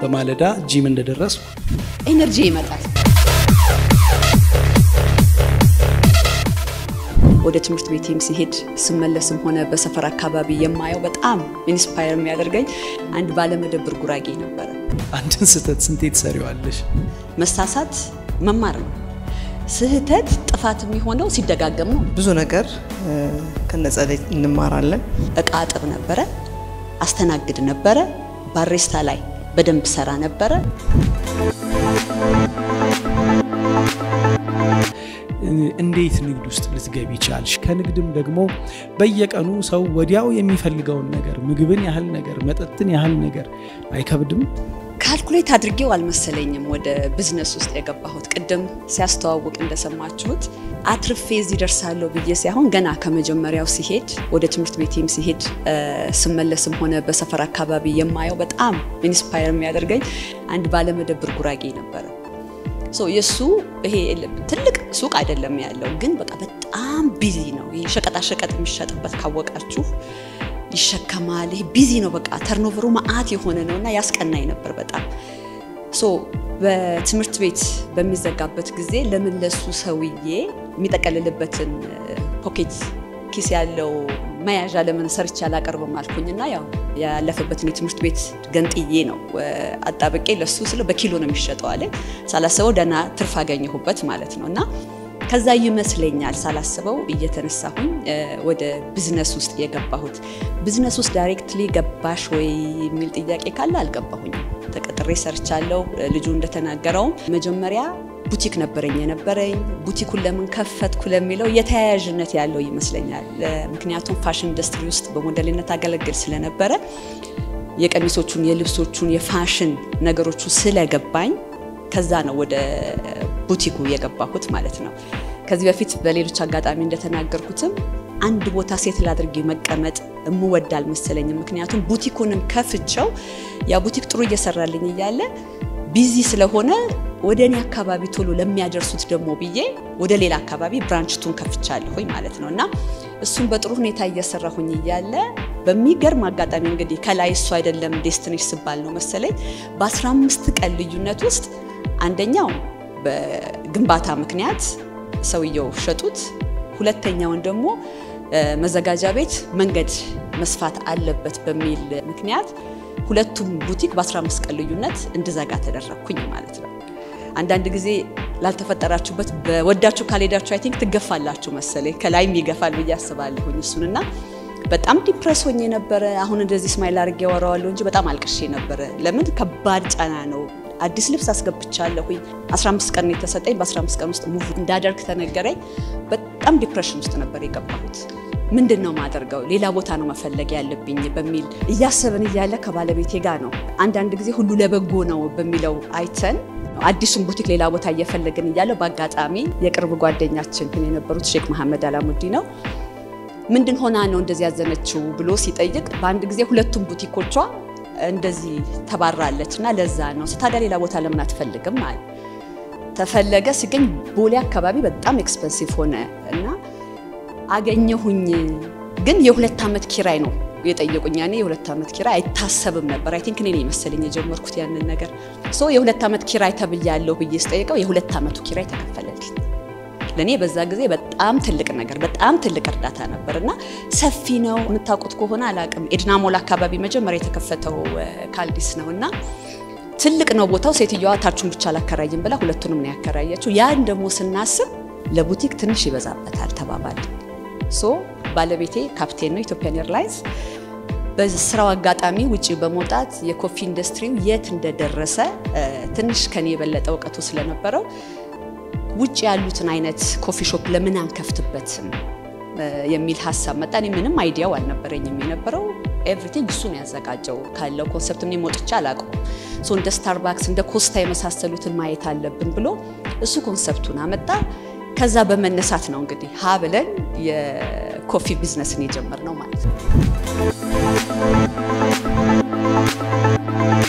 በማለዳ ጂም እንደደረስኩ ኤነርጂ ይመጣል። ወደ ትምህርት ቤቴም ሲሄድ ስመለስም ሆነ በሰፈር አካባቢ የማየው በጣም ኢንስፓየር የሚያደርገኝ አንድ ባለመደብር ጉራጌ ነበረ። አንድን ስህተት ስንቴ ትሰሪዋለሽ? መሳሳት መማር ነው። ስህተት ጥፋት የሚሆነው ሲደጋገም ነው። ብዙ ነገር ከነጸደይ እንማራለን። እቃ አጥብ ነበረ፣ አስተናግድ ነበረ፣ ባሬስታ ላይ በደንብ ሰራ ነበረ። እንዴት ንግድ ውስጥ ልትገቢ ቻልሽ? ከንግድም ደግሞ በየቀኑ ሰው ወዲያው የሚፈልገውን ነገር ምግብን ያህል ነገር መጠጥን ያህል ነገር አይከብድም? ካልኩሌት አድርጌው አልመሰለኝም ወደ ቢዝነስ ውስጥ የገባሁት። ቅድም ሲያስተዋውቅ እንደሰማችሁት አትርፌ እዚህ ደርሳለሁ ብዬ ሳይሆን ገና ከመጀመሪያው ሲሄድ ወደ ትምህርት ቤቴም ሲሄድ ስመለስም ሆነ በሰፈር አካባቢ የማየው በጣም ኢንስፓየር የሚያደርገኝ አንድ ባለመደብር ጉራጌ ነበረ። የእሱ ይሄ ትልቅ ሱቅ አይደለም ያለው፣ ግን በቃ በጣም ቢዚ ነው። ይሄ ሸቀጣሸቀጥ የሚሸጥበት ካወቃችሁ ይሸከማል። ይሄ ቢዚ ነው። በቃ ተርኖቨሩ መዓት የሆነ ነው እና ያስቀናኝ ነበር በጣም ሶ በትምህርት ቤት በሚዘጋበት ጊዜ ለምን ለሱ ሰውዬ የሚጠቀልልበትን ፖኬት ኪስ ያለው መያዣ ለምን ሰርቼ አላቀርብም አልኩኝና ያው ያለፈበትን የትምህርት ቤት ገንጥዬ ነው አጣብቄ ለሱ ስለ በኪሎ ነው የሚሸጠው አለ። ሳላስበው ደህና ትርፍ አገኘሁበት ማለት ነው እና ከዛ ይመስለኛል ሳላስበው እየተነሳሁኝ ወደ ቢዝነስ ውስጥ የገባሁት። ቢዝነስ ውስጥ ዳይሬክትሊ ገባሽ ወይ የሚል ጥያቄ ካለ አልገባሁኝም። ተቀጥሬ ሰርቻለሁ። ልጁ እንደተናገረውም መጀመሪያ ቡቲክ ነበረኝ የነበረኝ። ቡቲኩን ለምን ከፈትኩ ለሚለው የተያያዥነት ያለው ይመስለኛል። ምክንያቱም ፋሽን ኢንዱስትሪ ውስጥ በሞዴልነት አገለግል ስለነበረ የቀሚሶቹን፣ የልብሶቹን፣ የፋሽን ነገሮቹ ስለገባኝ ከዛ ነው ወደ ቡቲኩ የገባሁት ማለት ነው። ከዚህ በፊት በሌሎች አጋጣሚ እንደተናገርኩትም አንድ ቦታ ሴትል አድርጌ መቀመጥ እምወድ አልመሰለኝም። ምክንያቱም ቡቲኩንም ከፍቸው ያ ቡቲክ ጥሩ እየሰራልኝ እያለ ቢዚ ስለሆነ ወደ እኔ አካባቢ ቶሎ ለሚያደርሱት ደግሞ ብዬ ወደ ሌላ አካባቢ ብራንችቱን ከፍቻለሁኝ ማለት ነው እና እሱም በጥሩ ሁኔታ እየሰራሁኝ እያለ በሚገርም አጋጣሚ እንግዲህ ከላይ እሱ አይደለም ዴስትኒሽ ስባል ነው መሰለኝ በ15 ቀን ልዩነት ውስጥ አንደኛው በግንባታ ምክንያት ሰውየው ሸጡት። ሁለተኛውን ደግሞ መዘጋጃ ቤት መንገድ መስፋት አለበት በሚል ምክንያት ሁለቱም ቡቲክ በ15 ቀን ልዩነት እንድዘጋ ተደረግኩኝ ማለት ነው። አንዳንድ ጊዜ ላልተፈጠራችሁበት በወዳችሁ ካልሄዳችሁ አይ ቲንክ ትገፋላችሁ መሰለኝ ከላይም ይገፋል ብዬ አስባለሁኝ እሱንና በጣም ዲፕረስ ሆኜ ነበረ። አሁን እንደዚህ ስማይል አድርጌ ያወራዋለሁ እንጂ በጣም አልቅሼ ነበረ። ለምን ከባድ ጫና ነው። አዲስ ልብስ አስገብቻለሁኝ። 15 ቀን የተሰጠኝ በ15 ቀን ውስጥ ሙቭ እንዳደርግ ተነገረኝ። በጣም ዲፕሬሽን ውስጥ ነበር የገባሁት። ምንድን ነው ማደርገው? ሌላ ቦታ ነው መፈለግ ያለብኝ በሚል እያሰብን እያለ ከባለቤቴ ጋር ነው አንዳንድ ጊዜ ሁሉ ለበጎ ነው በሚለው አይተን አዲሱን ቡቲክ ሌላ ቦታ እየፈለግን እያለው በአጋጣሚ የቅርብ ጓደኛችን የነበሩት ሼክ መሐመድ አላሙዲ ነው ምንድን ሆና ነው እንደዚህ ያዘነችው ብሎ ሲጠይቅ በአንድ ጊዜ ሁለቱም ቡቲኮቿ እንደዚህ ተባራለች እና ለዛ ነው ታዲያ ሌላ ቦታ ለምን አትፈልግም አለ። ተፈለገ ሲገኝ ቦሌ አካባቢ በጣም ኤክስፐንሲቭ ሆነ እና አገኘሁኝ። ግን የሁለት ዓመት ኪራይ ነው የጠየቁኝ። ያኔ የሁለት ዓመት ኪራይ አይታሰብም ነበር። አይ ቲንክ እኔ ነኝ መሰለኝ የጀመርኩት ያንን ነገር። ሶ የሁለት ዓመት ኪራይ ተብያለሁ ብዬ ስጠይቀው የሁለት ዓመቱ ኪራይ ተከፈለልኝ። ለእኔ በዛ ጊዜ በጣም ትልቅ ነገር በጣም ትልቅ እርዳታ ነበር እና ሰፊ ነው። የምታውቁት ከሆነ አላቅም ኤድና ሞል አካባቢ መጀመሪያ የተከፈተው ካልዲስ ነው እና ትልቅ ነው ቦታው። ሴትዮዋ ታቹን ብቻ አላከራይም ብላ ሁለቱንም ነው ያከራየችው። ያን ደግሞ ስናስብ ለቡቲክ ትንሽ ይበዛበታል ተባባል። ሶ ባለቤቴ ካፕቴን ነው ኢትዮጵያን ኤርላይንስ። በስራው አጋጣሚ ውጭ በመውጣት የኮፊ ኢንዱስትሪው የት እንደደረሰ ትንሽ ከኔ የበለጠ እውቀቱ ስለነበረው ውጭ ያሉትን አይነት ኮፊ ሾፕ ለምን አንከፍትበትም የሚል ሀሳብ መጣ። እኔ ምንም አይዲያው አልነበረኝም የነበረው ኤቭሪቲንግ እሱ ነው ያዘጋጀው ካለው ኮንሰፕት እኔ ሞጥቼ አላውቀውም። ሶ እንደ ስታርባክስ እንደ ኮስታ የመሳሰሉትን ማየት አለብን ብሎ እሱ ኮንሰፕቱን አመጣ። ከዛ በመነሳት ነው እንግዲህ ሀ ብለን የኮፊ ቢዝነስን የጀመርነው ማለት ነው።